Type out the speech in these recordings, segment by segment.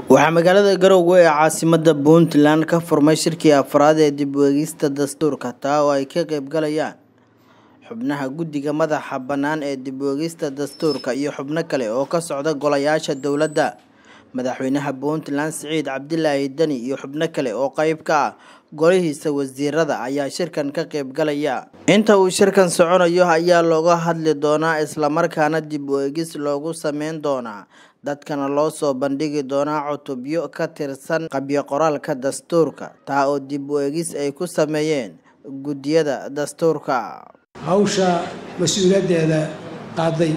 waxaa magaalada garowe ee caasimada puntland ka furmay shirkii afraad ee dib u eegista dastuurka taa oo ay ka qeybgalayaan xubnaha guddiga madaxa bannaan ee dib u eegista dastuurka iyo xubno kale oo ka socda golayaasha dowladda madaxweynaha puntland siciid cabdilaahi deni iyo xubno kale oo qeyb ka ah golihiisa wasiirada ayaa shirkan ka qeybgalaya inta uu shirkan soconayo ayaa looga hadli doonaa islamarkaana dib u eegis loogu sameyn doonaa dadkana loo soo bandhigi doonaa cutubyo ka tirsan qabyo qoraalka dastuurka taa oo dib u eegis ay ku sameeyeen guddiyada dastuurka hawsha mas-uuliyaddeeda qaaday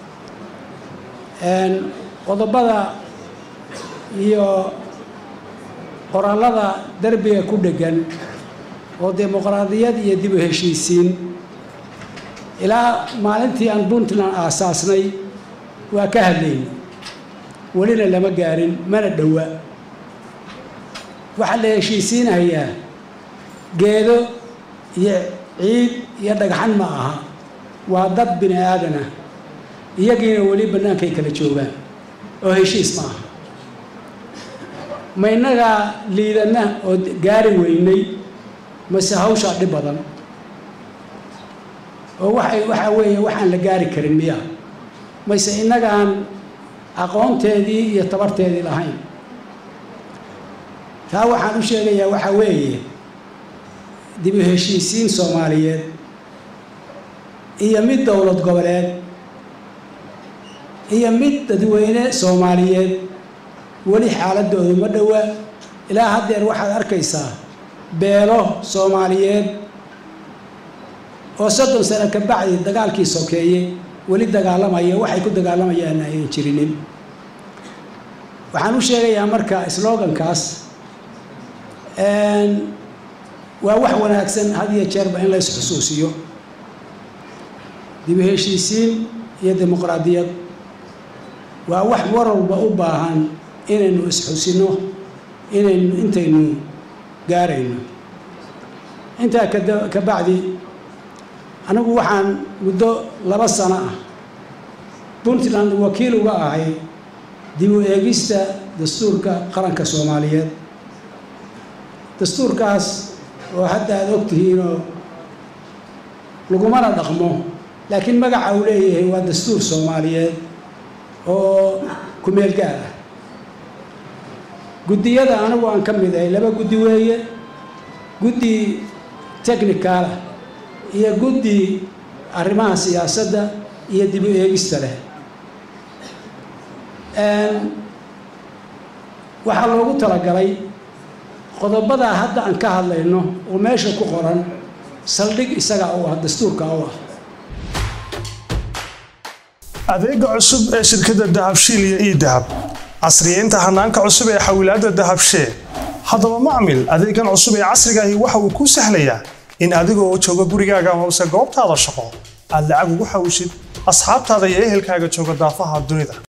qodobada iyo qoraalada derbiga ku dheggan oo dimuqraadiyad iyo dib u heshiisiin ilaa maalintii aan puntland aasaasnay waa ka hadlayna welina lama gaarin mana dhowa waxaa la heshiisiinayaa geedo iyo ciid iyo dhagxan ma aha waa dad bini aadanah iyagiina weli bannaankay kala joogaan oo heshiis ma aha ma innagaa liidana oo gaari weynay mase hawshaa dhib badan oo waxay waxaa weeye waxaan la gaari karin miya mayse innagaan aqoonteedii iyo tabarteedii lahayn taa waxaan u sheegayaa waxaa weeye dib u heshiisiin soomaaliyeed iyo mid dowlad goboleed iyo mid dadweyne soomaaliyeed weli xaaladoodu ma dhowa ilaa haddeer waxaad arkaysaa beelo soomaaliyeed oo soddon sano ka bacdi dagaalkii sokeeye weli dagaalamaya waxay ku dagaalamayaan ayan jirinin waxaan u sheegayaa marka slogankaas waa wax wanaagsan had iyo jeerba in la isxusuusiyo dib u heshiisiin iyo dimuqraadiyad waa wax war walba u baahan inaynu isxusino inaynu intaynu gaarayno intaa ka bacdi anigu waxaan muddo laba sano ah puntland wakiil uga ahay dib u eegista dastuurka qaranka soomaaliyeed dastuurkaas oo hadda aada og tihiinoo lagumana dhaqmo laakiin magaca uu leeyahay waa dastuur soomaaliyeed oo kumeel gaar ah guddiyada anigu aan ka mid ahay laba guddi weeye guddi technicalah iyo guddi arrimaha siyaasadda iyo dib u eegista leh waxaa loogu talagalay qodobadaa hadda aan ka hadlayno oo meesha ku qoran saldhig isagaa u ah dastuurka u ah adeega cusub ee shirkadda dahabshiil iyo ii dahab casriyeynta hanaanka cusub ee xawilaadda dahabshee haddaba macmil adeegan cusub ee casrigaahi waxa uu kuu sahlayaa in adigoo jooga gurigaaga hoose goobtaada shaqo aad lacag ugu xawshid asxaabtaada iyo ehelkaaga jooga daafaha dunida